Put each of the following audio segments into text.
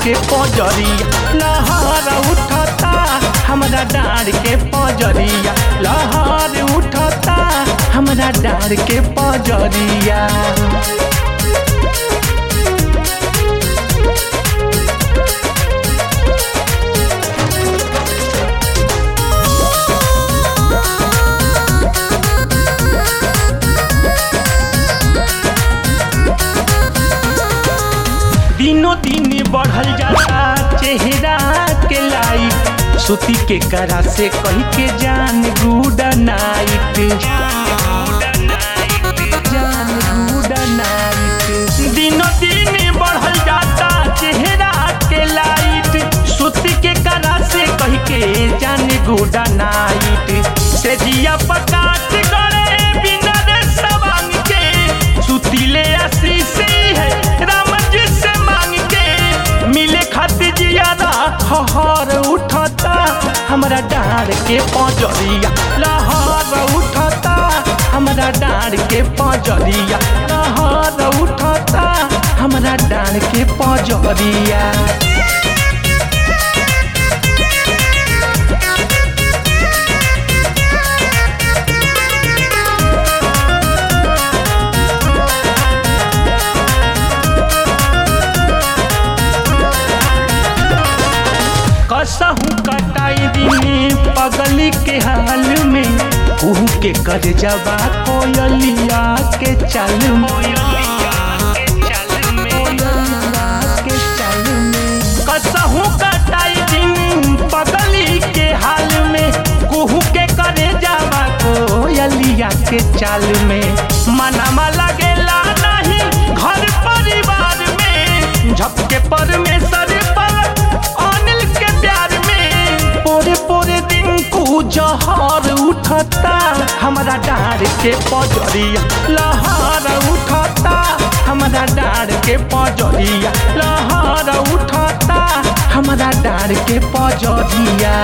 के पजरिया लहर उठता हमरा डार के पजरिया लहर उठता हमरा डार के पजरिया दिनों दिन बढ़ल जाता चेहरा के लाइट सुती के करा से कह के जान गुड नाइट जान गुड नाइट दिनों दिन बढ़ल जाता चेहरा के लाइट सुती के करा से कह के जान गुड नाइट से दिया पकाट गड़े बिना रे सवांग के सुतीले आशीष है राम जी से मांग के मिले खातिर जियादा हहर उठता हमरा डार के पजरिया लहर उठता हमरा डार के पजरिया लहर उठता हमरा डार के पजरिया कसहू कटाई दिने पगली के हाल में कुहू के कर जबा कोयलिया के चल कसहू कटाई दिन पगली के हाल में कुहू के करे जावा कोयलिया के चाल में मनमा लगेला नहीं घर परिवार में झपके परमेश्वर पर अनिल के प्यार में पोरे पोरे दिन को जहर उठता हमरा डार के पजरिया लहर उठता हमरा डार के पजरिया लहर उठता हमरा डार के पजरिया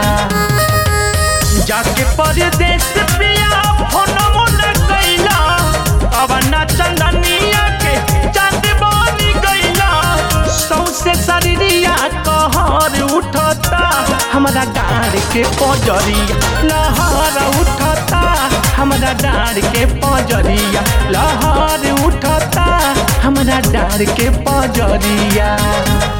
जाके परदेश पिया फोनमो न कैला अब ना चंदनिया के चांद बनी गैला सौसे शरीरिया कहर उठता हमरा डार के पजरिया लहर उठता हमरा डार के पजरिया लहर उठता हमरा डार के पजरिया